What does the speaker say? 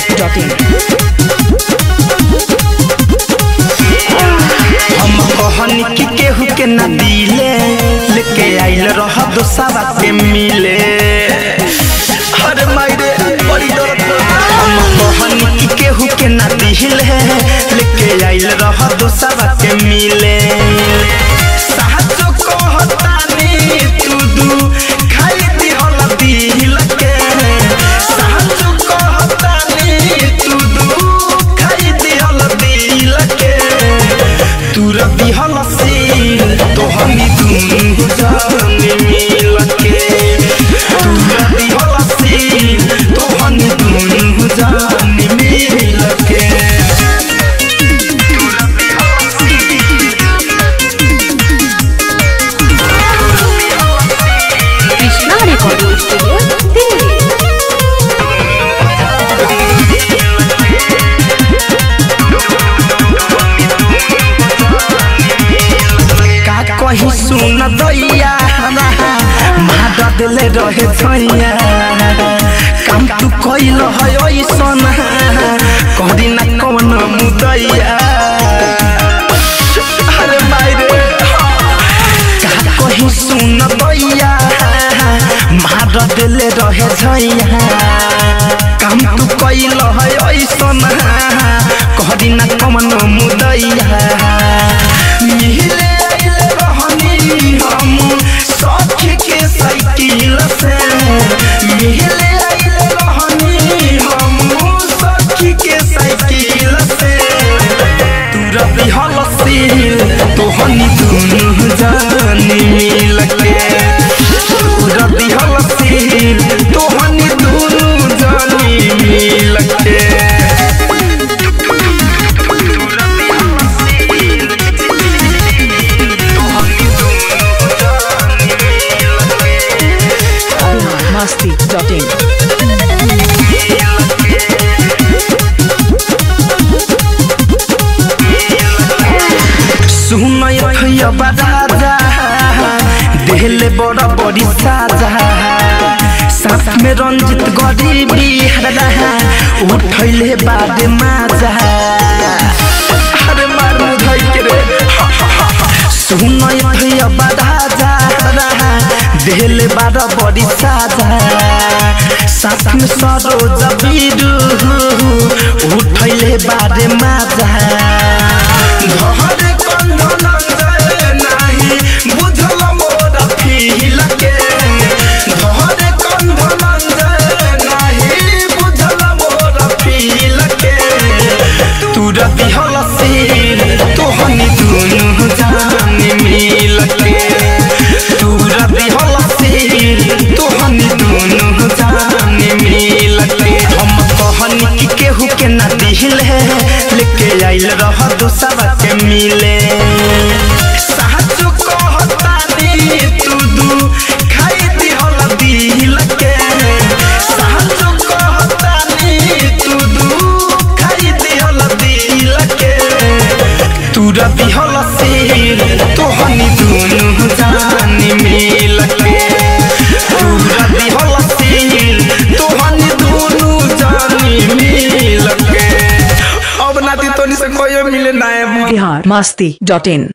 masti.in. हम कहनी कि केहू के न दिले लेके आइल रह दोसावा के मिले अरे मायरे बड़ी दर्द हम कहनी कि केहू के न दिले लेके आइल रह दोसावा के मिले साचो कहतानी तू दू खाई दिहल दिल के साचो कहतानी तू दू खाई दिहल दिल के तू रबी हलसी तो हमी दुनु जाने मिल के तू रबी हलसी तो हमी दुनु जाने मिल के तू रबी Halsi Krishna Recording Studio, Delhi. का कहीं सुन दैया मार दिले रहे छैया काम तू कैल है ऐसन करी ना कौन मुदैया अरे मायरे का कहीं सुन दैया मार दिले रहे छैया काम तू कैल है ऐसन करी ना कौन मुदैया मिले आइले रहनी हम सखी के साइकिल से मिले आइले रहनी हम सखी के साइकिल से तू रबी हलसील तोहनी दुनु जानी मिल के तू रबी हलसील तोहनी दुनु जानी मिल के masti.in. सुनय थैया राजा देहले बड़ा बड़ी साजा साथ में रंजित गरीबी हरा उठैले बाद माजा अरे मारू धै के रे सुनय थैया राजा देहले बड़ा बड़ी साजा साथ में सरोज बीरू उठैले बाद माजा धरे कंधन जाए नाही बुझल मोर फील के धरे कंधन जाए नाही बुझल मोर फील के तू रबी हलसील तोहनी दुनु जान मिल के तू रबी हलसील तोहनी दुनु जान मिल के हम कहनी कि केहू के ना दिल है लेके आइल रह दोसरा के मिले साचो कहतानी तू दू खाई दिहल दिल के साचो कहतानी तू दू खाई दिहल दिल के तू रबी हलसील तोहनी दुनु जान मिल के तू रबी हलसील तोहनी दुनु जान मिल के अब नाती तोनी से कोई मिले ना है Bihar masti.in.